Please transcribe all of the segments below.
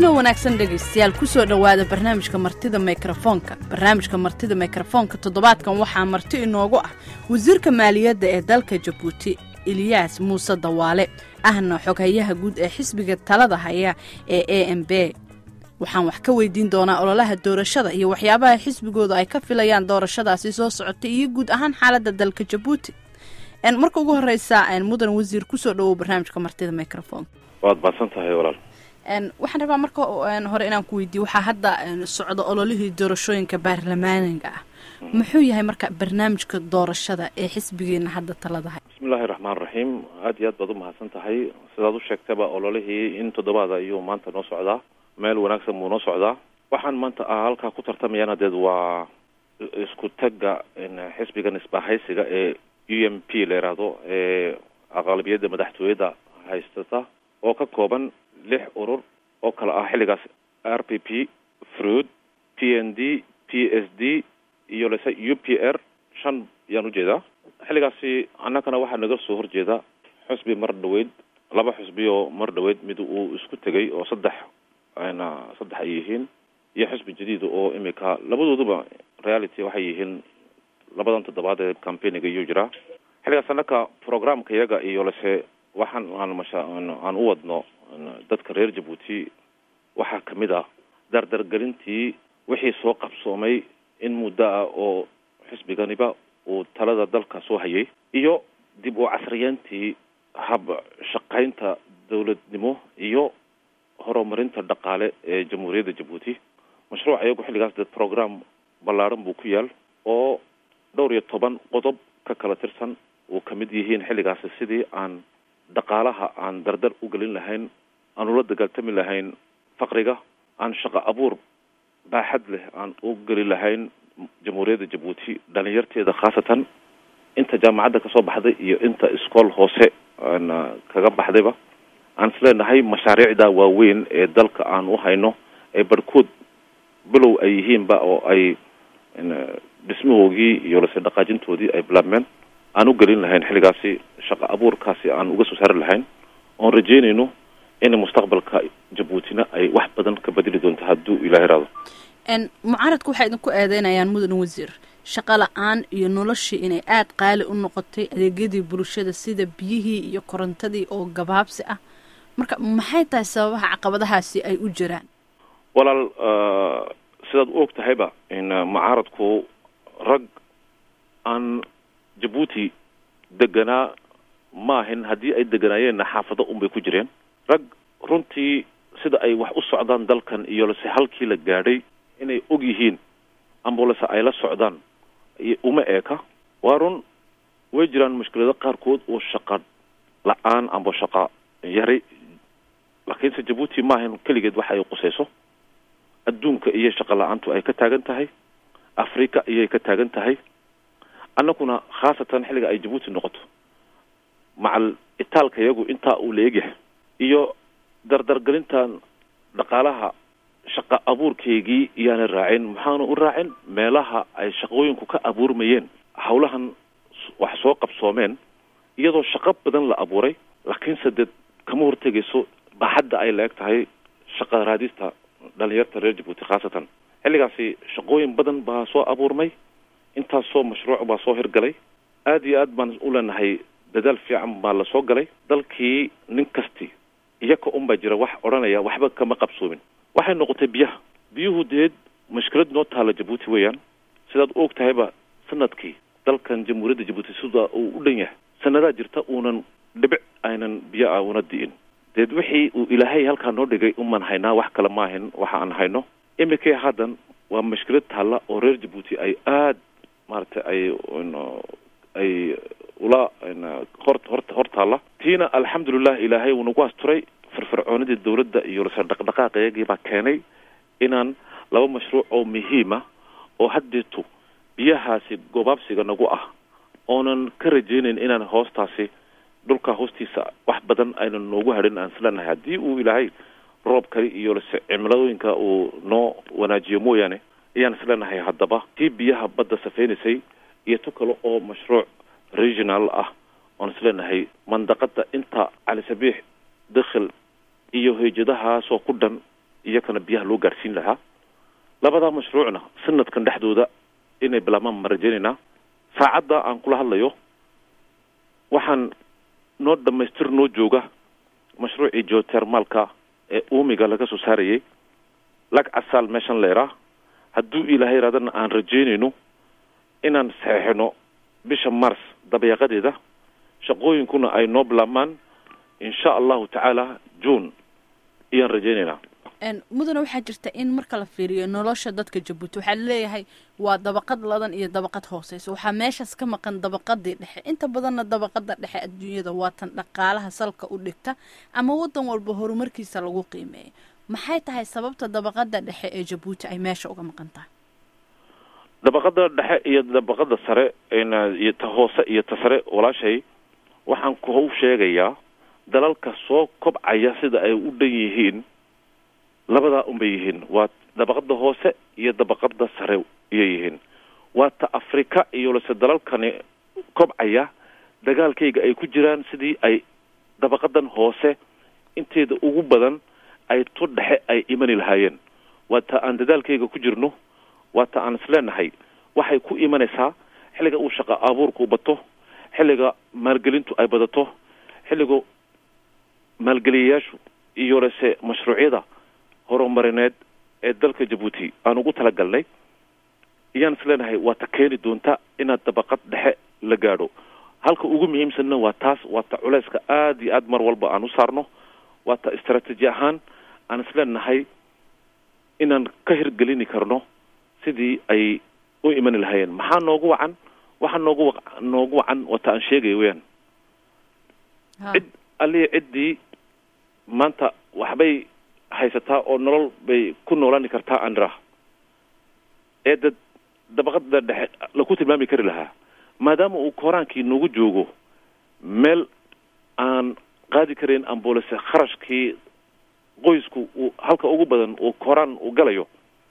wanaagsan dhegaystayaal kusoo dhowaada barnaamijka martida mikrofoonka barnaamijka martida mikrofoonka toddobaadkan waxaa marti inoogu ah wasiirka maaliyadda ee dalka jabuuti eliyaas muuse dawaale ahna xoghayaha guud ee xisbiga talada haya ee a m b waxaan wax ka weydiin doonaa ololaha doorashada iyo waxyaabaha xisbigooda ay ka filayaan doorashadaasi soo socotay iyo guud ahaan xaaladda dalka jabuuti marka ugu horeysa mudan wasiir kusoo dhawow barnaamijka martida microfonka waad baadsan tahay walaal waxaan rabaa marka hore inaan ku weydiiye waxaa hadda socda ololihii doorashooyinka baarlamaaniga ah muxuu yahay marka barnaamijka doorashada ee xisbigeena hadda taladahay bismillahi raxmaan raxiim aad iyo aad baad umahadsan tahay sidaad u sheegtaba ololihii in toddobaada ayuu maanta noo socdaa meel wanaagsan buu noo socdaa waxaan maanta halkaa ku tartamayaan hadeed waa isku tagga xisbigan isbahaysiga ee u m p la yidhaahdo ee aqalabiyadda madaxtooyada haystata oo ka kooban lix urur oo kale ah xilligaas r p p fruid p n d p s d iyo lese u p r shan yaan ujeedaa xilligaasi annagana waxaa naga soo horjeeda xusbi mar dhaweyd laba xusbi oo mar dhaweyd mid uu isku tegay oo saddex na saddex ay yihiin iyo xusbi jadiid oo imika labadooduba reality waxay yihiin labadan toddobaad ee campaigniga iyuu jiraa xilligaas annaka programka iyaga iyo lese waxaan aan masha aan u wadno dadka reer jabuuti waxaa kamid ah dardargelintii wixii soo qabsoomay in muddo ah oo xisbiganiba uu talada dalka soo hayay iyo dib u casriyeyntii hab shaqaynta dawladnimo iyo horumarinta dhaqaale ee jamhuuriyadda jabuuti mashruuc iyagu xilligaas dee program ballaaran buu ku yaal oo dhowr iyo toban qodob ka kala tirsan uu kamid yihiin xilligaasi sidii aan dhaqaalaha aan dardar u gelin lahayn aan ula dagaaltami lahayn faqriga aan shaqo abuur baaxad leh aan u geli lahayn jamhuuriyadda jabuuti dhalinyarteeda khaasatan inta jaamacadda kasoo baxday iyo inta iskool hoose aan kaga baxdayba aan isleenahay mashaariicda waaweyn ee dalka aan u hayno ee barhkood bilow ay yihiinba oo ay dhismahoogii iyo lase dhaqaajintoodii ay bilaabmeen aan u gelin lahayn xilligaasi shaqo abuurkaasi aan uga soo saari lahayn oon rajeynayno in mustaqbalka jabuutina ay wax badan ka bedeli doonto hadduu ilaah iraado mucaaradku waxay idinku eedeynayaan mudan wasiir shaqo la-aan iyo noloshii inay aada qaali u noqotay adeegyadii bulshada sida biyihii iyo korontadii oo gabaabsi ah marka maxay tahay sababaha caqabadahaasi ay u jiraan walaal sidaad u og tahayba in mucaaradku rag aan jabuuti deganaa maahin haddii ay deganaayeenna xaafado unbay ku jireen rag runtii sida ay wax u socdaan dalkan iyo lase halkii la gaadhay inay og yihiin ambulase ay la socdaan uma eeka waa run way jiraan mushkilado qaarkood oo shaqa la-aan amba shaqa yari laakiinse jabuuti maahan keligeed waxa ay qusayso adduunka iyo shaqa la-aantu ay ka taagan tahay africa iyay ka taagan tahay annaguna khaasatan xilliga ay jabuuti noqoto macal itaalka iyagu intaa uu la egyahay iyo dardargelintan dhaqaalaha shaqa abuurkeygii iyaana raacin maxaana u raacin meelaha ay shaqooyinku ka abuurmayeen hawlahan wax soo qabsoomeen iyadoo shaqo badan la abuuray laakiinse dee kama hortegayso baaxadda ay la-eg tahay shaqa raadista dhalinyarta reer jabuuti khaasatan xilligaasi shaqooyin badan baa soo abuurmay intaasoo mashruuc baa soo hirgalay aada iyo aad baan u leenahay dadaal fiican baa lasoo galay dalkii nin kasti iyaka unbaa jira wax odhanaya waxba kama qabsoomin waxay noqotay biyaha biyuhu deed mushkilad noo taala jabuuti weeyaan sidaad u og tahayba sanadkii dalkan jamhuuriyadda jabuuti sida uu u dhan yahay sanadaa jirta uunan dhibic aynan biyo ah una di'in deed wixii uu ilaahay halkaa noo dhigay uman haynaa wax kale maahin waxa aan hayno imikay haddan waa mushkilad taalla oo reer jabuuti ay aada maaragtay ay ay ula hor hor hor taalla tiina alxamdulilah ilaahay wuu nagu asturay firfircoonidii dawladda iyo lase dhaqdhaqaaq iyagii baa keenay inaan laba mashruuc oo muhiima oo haddeetu biyahaasi gobaabsiga nagu ah oonan ka rajeynayn inaan hoostaasi dhulka hoostiisa wax badan aynan noogu hadhin aan isleenahay haddii uu ilaahay roobkali iyo lase cimiladooyinka uu noo wanaajiyo mooyaane ayaan isleenahay haddaba tii biyaha badda safeynaysay iyo tu kale oo mashruuc regional ah oon isleenahay mandaqada inta cali sabiix dakhil iyo heyjadahaasoo ku dhan iyakana biyaha loo gaadhsiin lahaa labadaa mashruucna sanadkan dhexdooda inay bilaabmaan ma rajaynaynaa saacadda aan kula hadlayo waxaan noo dhamaystir noo jooga mashruucii geotermalka ee uumiga laga soo saarayay lag casaal meeshan leeraa hadduu ilaahay yaraadana aan rajaynayno inaan saxeixino bisha mars dabeeqadeeda shaqooyinkuna ay noo bilaabmaan insha allahu tacaala june ayaan rajaynaynaa mudane waxaa jirta in marka la fiiriyo nolosha dadka jabuuti waxaa laleeyahay waa dabaqad ladan iyo dabaqad hooseysa waxaa meeshaas ka maqan dabaqadii dhexe inta badanna dabaqada dhexe adduunyada waa tan dhaqaalaha salka u dhigta ama wadan walba horumarkiisa lagu qiimeeyo maxay tahay sababta dabaqada dhexe ee jabuuti ay meesha uga maqan tahay dabaqada dhexe iyo dabaqada sare iyo ta hoose iyo ta sare walaashay waxaan ku sheegayaa dalalka soo kobcaya sida ay u dhan yihiin labadaa unbay yihiin waa dabaqada hoose iyo dabaqada sare iyay yihiin waa ta afrika iyo lase dalalkani kobcaya dagaalkayga ay ku jiraan sidii ay dabaqadan hoose inteeda ugu badan ay tu dhexe ay imani lahaayeen waa ta aan dadaalkayga ku jirno waa ta aan isleenahay waxay ku imanaysaa xilliga uu shaqa abuurku bato xilliga maalgelintu ay badato xilliga maalgeliyayaashu iyo lase mashruucyada horumarineed ee dalka jabuuti aan ugu talagalnay iyaan isleenahay waa ta keeni doonta inaad dabaqad dhexe la gaadho halka ugu muhiimsanna waa taas waa ta culeyska aada iyo aad mar walba aan u saarno waa ta istraatiiji ahaan aan isleenahay inaan ka hirgelini karno sidii ay u imani lahaayeen maxaa noogu wacan waxaa noogu wa noogu wacan waa ta aan sheegaya weyaan cid aliya ciddii maanta waxbay haysataa oo nolol bay ku noolaani kartaa andra ee dad dabaqada dhexe laku tilmaami kari lahaa maadaama uu kooraankii nagu joogo meel aan qaadi karayn ambuulase kharashkii qoysku uu halka ugu badan uu kooraan uu galayo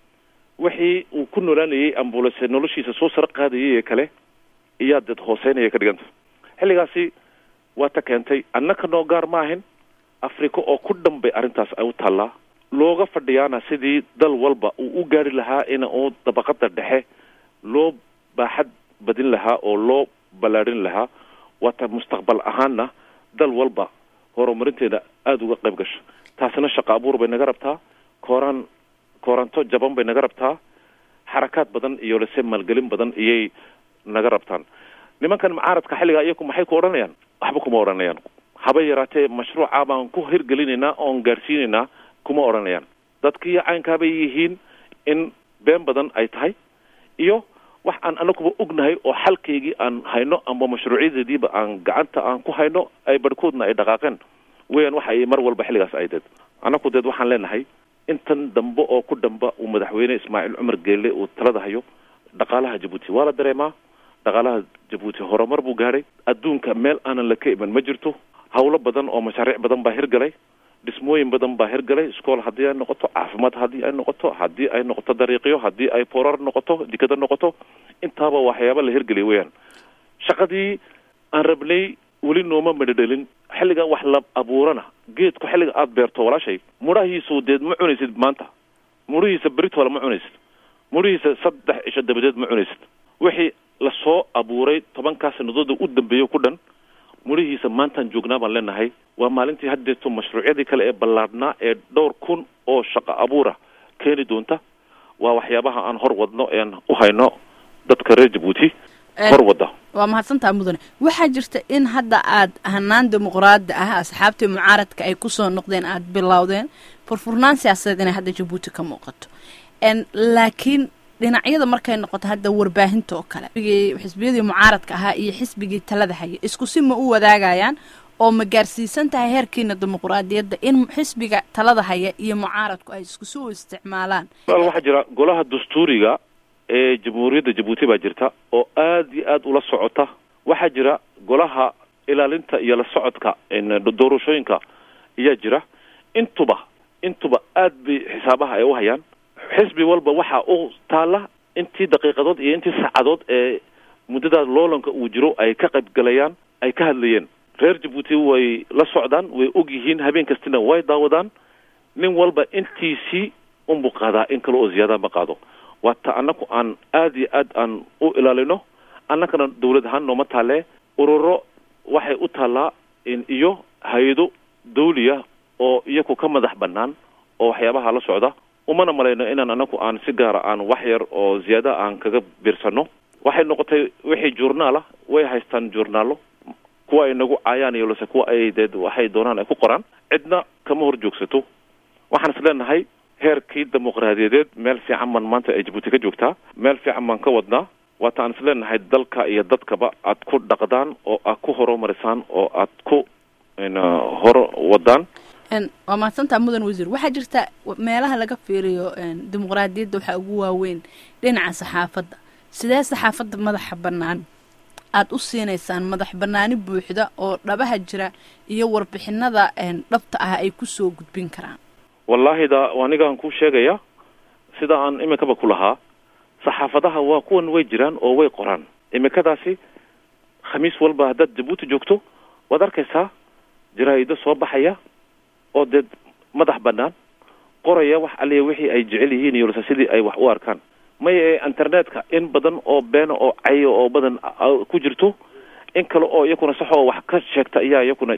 wixii uu ku noolaanayay ambuulase noloshiisa soo saro qaadayay ee kale iyaa dad hooseynaya ka dhiganta xilligaasi waa ta keentay annaka noo gaar ma ahin africa oo ku dhan bay arrintaas ay u taallaa looga fadhiyaana sidii dal walba uu u gaari lahaa in uu dabaqada dhexe loo baaxad badin lahaa oo loo ballaadhin lahaa waata mustaqbal ahaanna dal walba horumarinteeda aada uga qayb gasho taasina shaqa abuur bay naga rabtaa kooraan kooranto jaban bay naga rabtaa xarakaad badan iyo lase maalgelin badan iyay naga rabtaan nimankan mucaaradka xilligaa iyaku maxay ku odhanayaan waxba kuma odhanayaan haba yaraatee mashruuca baan ku hirgelinaynaa oon gaadhsiinaynaa kuma odhanayaan dadkii caynkaabay yihiin in been badan ay tahay iyo wax aan anaguba ognahay oo xalkaygii aan hayno amba mashruucyadeediiba aan gacanta aan ku hayno ay barhkoodna ay dhaqaaqeen weyan waxa ay mar walba xilligaas ay deed anaku deed waxaan leenahay intan dambe oo ku dhamba uu madaxweyne ismaaciil cumar geelle uu talada hayo dhaqaalaha jabuuti waa la dareemaa dhaqaalaha jabuuti horumar buu gaadhay adduunka meel aanan la ka iman ma jirto hawlo badan oo mashaariic badan baa hirgalay dhismooyin badan baa hirgalay iskool haddii ay noqoto caafimaad haddii ay noqoto haddii ay noqoto dariiqyo haddii ay boorar noqoto dikado noqoto intaaba waxyaaba la hirgeliya weyaan shaqadii aan rabnay weli nooma madhadhelin xilliga wax la abuurana geedku xilliga aada beerto walaashay mudhahiisu deed ma cunaysid maanta mudhihiisa beritoola ma cunaysid mudhihiisa saddex cisho dabadeed ma cunaysid wixii lasoo abuuray tobankaa sanadooda u dambeeyo ku dhan mudhihiisa maantaan joognaa baan leenahay waa maalintii haddeeto mashruucyadii kale ee ballaadhnaa ee dhowr kun oo shaqo abuura keeni doonta waa waxyaabaha aan hor wadno ean u hayno dadka reer jabuuti hor wadda waa mahadsantaha mudane waxaa jirta in hadda aad hanaan dimuqraadi ah asxaabtii mucaaradka ay kusoo noqdeen aada bilowdeen furfurnaan siyaasadeed inay hadda jabuuti ka muuqato laakiin dhinacyada markay noqoto hadda warbaahinta oo kale xisbiyadii mucaaradka ahaa iyo xisbigii talada haya isku si ma u wadaagayaan oo ma gaarsiisan tahay heerkiina dimuqraadiyadda in xisbiga talada haya iyo mucaaradku ay isku si u isticmaalaan wal waxaa jira golaha dastuuriga ee jamhuuriyadda jabuuti baa jirta oo aada iyo aada ula socota waxaa jira golaha ilaalinta iyo la socodka doorashooyinka ayaa jira intuba intuba aad bay xisaabaha ay u hayaan xisbi walba waxaa u taalla intii daqiiqadood iyo intii saacadood ee muddadaas loolanka uu jiro ay ka qaybgalayaan ay ka hadlayeen reer jabuuti way la socdaan way og yihiin habeen kastina way daawadaan nin walba intiisii unbuu qaadaa in kale oo ziyaada ma qaado waata annaku aan aada iyo aad aan u ilaalino annagana dawlad ahaan nooma taalee ururo waxay u taallaa iyo hay-ado dawliya oo iyaku ka madax bannaan oo waxyaabaha la socda umana malayno inaan anaku aan si gaara aan wax yar oo ziyaada aan kaga biirsano waxay noqotay wixii journaal ah way haystaan journaalo kuwa ay nagu caayaan iyo lase kuwa ay dee waxay doonaan ay ku qoraan cidna kama hor joogsato waxaan is leenahay heerkii dimuqraadiyadeed meel fiican baan maanta ay jabuuti ka joogtaa meel fiican baan ka wadnaa waata aan is leenahay dalka iyo dadkaba aad ku dhaqdaan oo aad ku horumarisaan oo aad ku hor wadaan waa mahadsantaa mudan wasiir waxaa jirta meelaha laga fiiriyo dimuqraadiyadda waxaa ugu waaweyn dhinaca saxaafadda sidee saxaafadda madaxa bannaan aada u siinaysaan madax bannaani buuxda oo dhabaha jira iyo warbixinada dhabta ah ay kusoo gudbin karaan wallaahi da anigaan kuu sheegaya sida aan iminkaba ku lahaa saxaafadaha waa kuwan way jiraan oo way qoraan iminkadaasi khamiis walba haddaad jabuuti joogto waad arkaysaa jaraa-ido soo baxaya oo dee madax bannaan qoraya wax aliya wixii ay jecel yihiin iyo lase sidii ay wax u arkaan maye internetka in badan oo beena oo cayo oo badan ku jirto in kale oo iyakuna saxoo wax ka sheegta ayaa iyakuna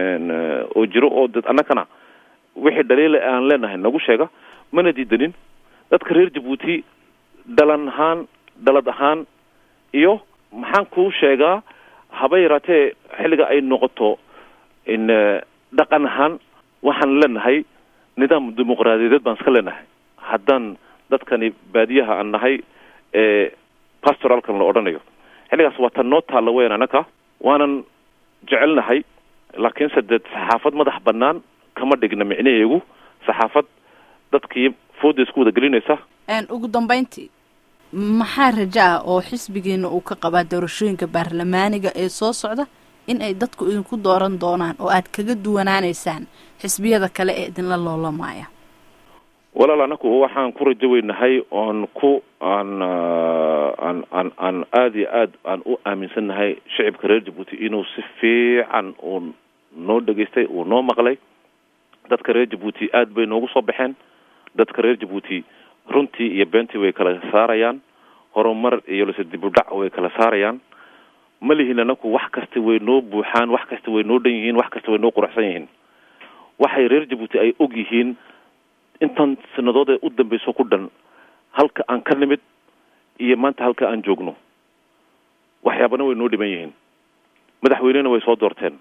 oo jiro oo dad annagana wixii dhaliila aan leenahay nagu sheega mana diidanin dadka reer jabuuti dhalan ahaan dhalad ahaan iyo maxaan kuu sheegaa haba yaraatee xilliga ay noqoto in dhaqan ahaan waxaan leenahay nidaam dimuqraadiyadeed baan iska leenahay haddaan dadkani baadiyaha aan nahay ee pastoralkan la odhanayo xilligaas waa tan noo taalla weyn annaka waanan jecelnahay laakiinse dee saxaafad madax bannaan kama dhigna micnaheegu saxaafad dadkii fooda isku wada gelinaysa ugu dambeyntii maxaa raja ah oo xisbigiina uu ka qabaa doorashooyinka baarlamaaniga ee soo socda in ay dadku idinku dooran doonaan oo aad kaga duwanaaneysaan xisbiyada kale ee idinla loolamaaya walaal anaku waxaan ku rajo weynahay oon ku aan aan aan aan aada iyo aad aan u aaminsannahay shicibka reer jabuuti inuu si fiican uu noo dhegaystay uu noo maqlay dadka reer jabuuti aad bay noogu soo baxeen dadka reer jabuuti runtii iyo beentii way kala saarayaan horumar iyo lase dib u dhac way kala saarayaan ma lihin anaku wax kasta way noo buuxaan wax kasta way noo dhan yihiin wax kasta way noo quruxsan yihiin waxay reer jabuuti ay og yihiin intan sanadood ee u dambeyso ku dhan halka aan ka nimid iyo maanta halka aan joogno waxyaabana way noo dhiman yihiin madaxweynena way soo doorteen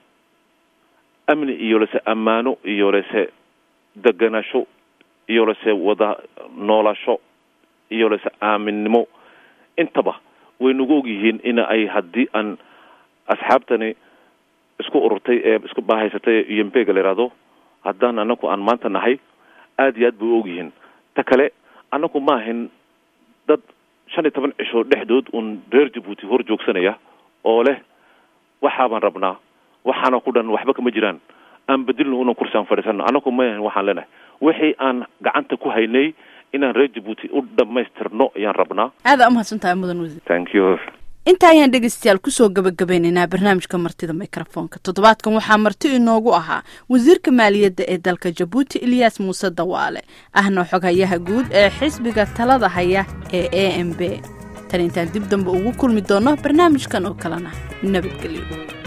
amni iyo lase ammaano iyo lase deganasho iyo lase wada noolasho iyo lase aaminnimo intaba way nagu og yihiin in ay haddii aan asxaabtani isku ururtay ee isku baahaysatay ee umbega la yihahdo haddaan anaku aan maanta nahay aada iyo aad bay u og yihiin ta kale annaku ma ahin dad shan iyo toban cisho dhexdood uun reer jabuuti hor joogsanaya oo leh waxaabaan rabnaa waxaana ku dhan waxba kama jiraan aan bedelno unan kursi aan fadhiisano annaku ma ahin waxaan leenahay wixii aan gacanta ku haynay inaan reer jabuuti u dhammaystirno ayaan rabnaa aada umahadsantahay mudan wasiir thank you inta ayaan dhegeystayaal kusoo gabagabeynaynaa barnaamijka martida microfoonka toddobaadkan waxaa marti inoogu ahaa wasiirka maaliyadda ee dalka jabuuti ilyaas muuse dawaale ahna xoghayaha guud ee xisbiga talada haya ee a m b tan intaan dib dambe ugu kulmi doono barnaamijkan oo kalena nabadgelyo